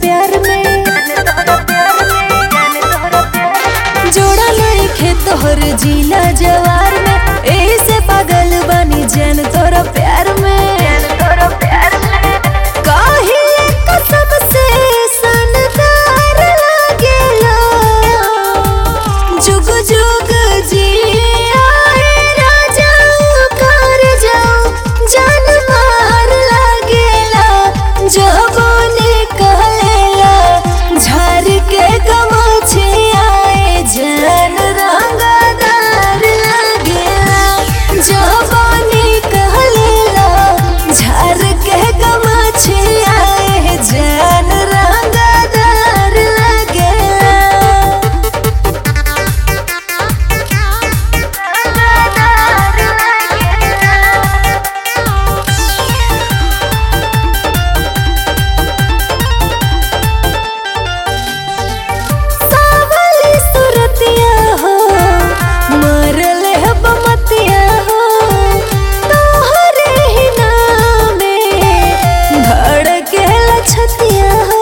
प्यार में जोड़ा नहीं खे तोहर जिला जवार में ऐसे पागल बनी जन तोरा प्यार में काहिले कसम से सनदार लागेला जुग जुग जिया राजा कर जाओ जान मार लागेला जबोने कहलेला झार के गमछे आए जान रंगदार लागेला जबोने कहलेला झार के गमछे आए जान रंगदार लागेला सावली सुरतिया हो मरल है बमतिया हो तोहरे ही नामे धड़के लछतिया हो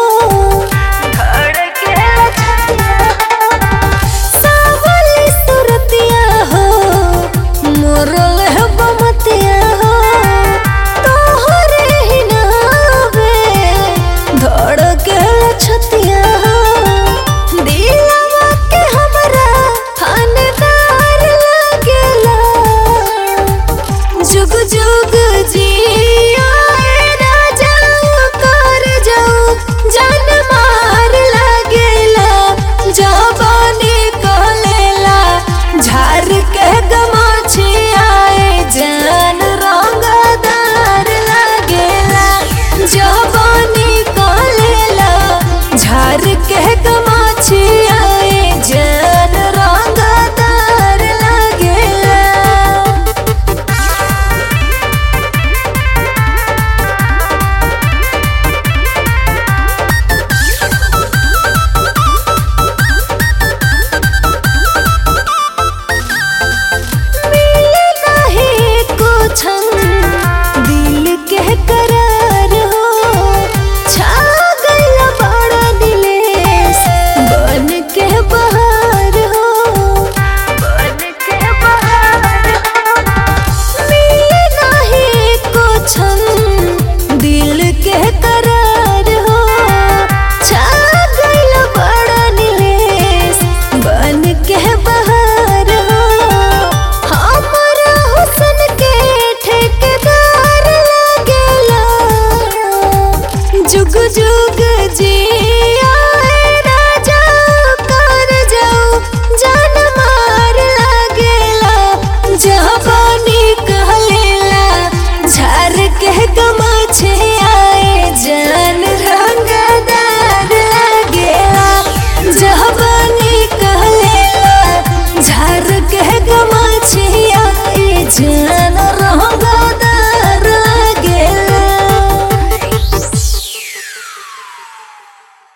सावली सुरतिया हो मरल है बमतिया हो तोहरे ही नामे धड़के लछतिया हो दिलवा के हमरा थानेदार लागेला जुग जुग जिया राजा कर जाओ जान मार लागेला जबानी कहलेला झार के गमाछे आए जान रंगदार लागेला जबानी कहलेला झार के गमाछे आए जान रंगदार लागेला मिले नहीं कुछ दिल के करार हो छा गइल बड़ा दिलेस बन के बहार हो मिले नहीं कुछ दिल के करार हो छा गइल बड़ा दिलेस बन के बहार हो हमरा हुस्न के ठेकेदार लागेला जुग जुग जिया राजा कर जाओ जान मार लागेला जबानी कहलेला झार के गमाछे आए जान रंगदार लागेला जबानी कहलेला झार के गमाछे आए जान